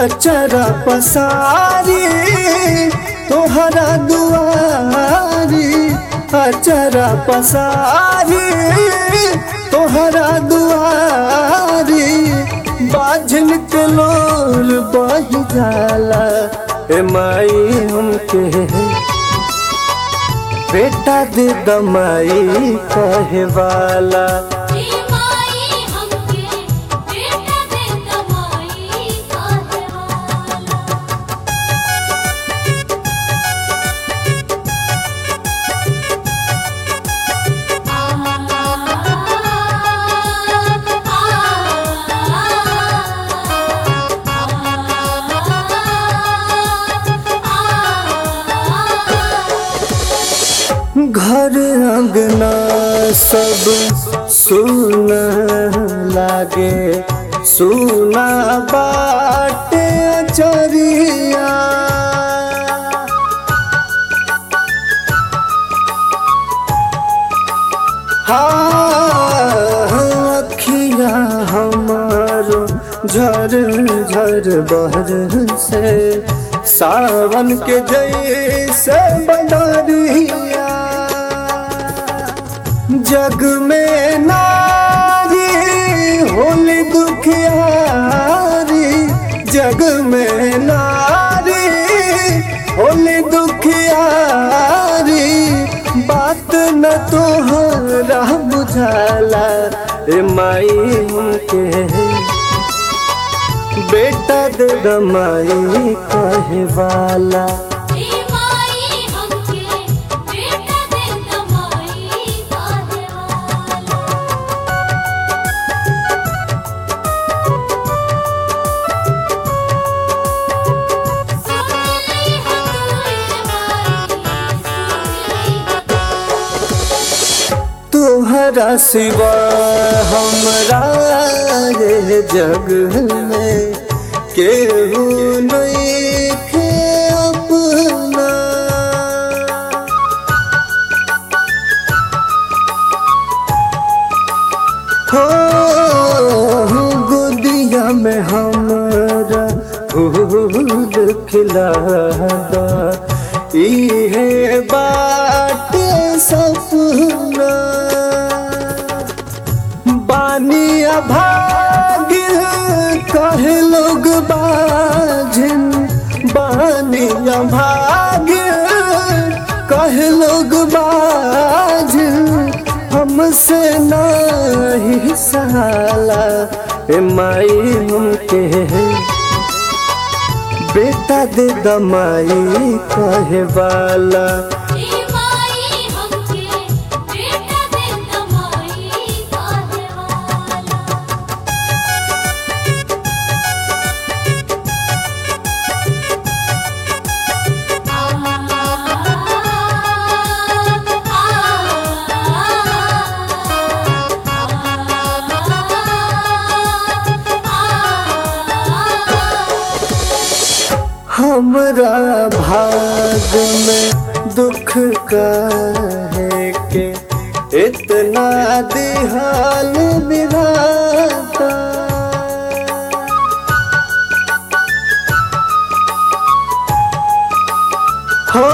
अचरा पसारी तोहरा दुआरी अचरा पसारी तोहरा दुआरी बाझन के लोर बह जाला ए माई हमके बेटा दे दमाई कहे वाला हे माई हमके बेटा दे दवाई काहे वाला घर अंगना सब सुना लागे सुना बाटे चरिया हाँ अखिया हमारो झर झर बहर से सावन के जैसे बदरिया जग में नारी होली दुखियारी जग में नारी होली दुखियारी बात न तोहरा बुझाला ए माई हमके बेटा दे दमाई कहे वाला हे माई हमके बेटा दे दवाई काहे वाला सुनली हमरे माई सुनली तोहरा सिवा हमरा रे जग में केहू नहीं के अपना हो गोदिया में हमरा फूल खिलादा इहे बात सपना बानी अभाग कहे लोग बाझिन बानी अभाग कहे लोग बाझिन हमसे नहीं सहाला ए माई हमके बेटा दे दमाई कहे वाला हे माई हमके बेटा दे दवाई काहे वाला हमरा भाग में दुख कहे के इतना दिहाल विधाता हो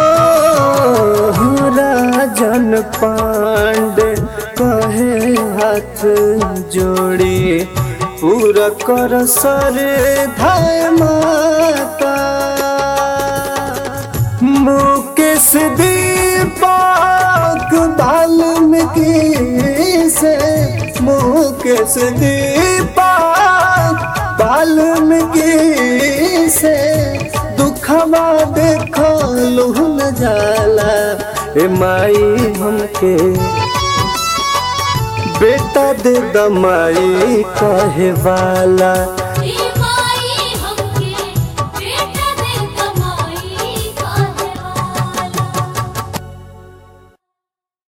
राजन पांडे कहे हाथ जोड़ी पूरा कर सर धाय माता मुकेश दीपक वाल्मीकि से मुकेश दीपक वाल्मीकि से दुखवा देखो लुहन जाला ए माई हमके बेटा दे दमाई कहे वाला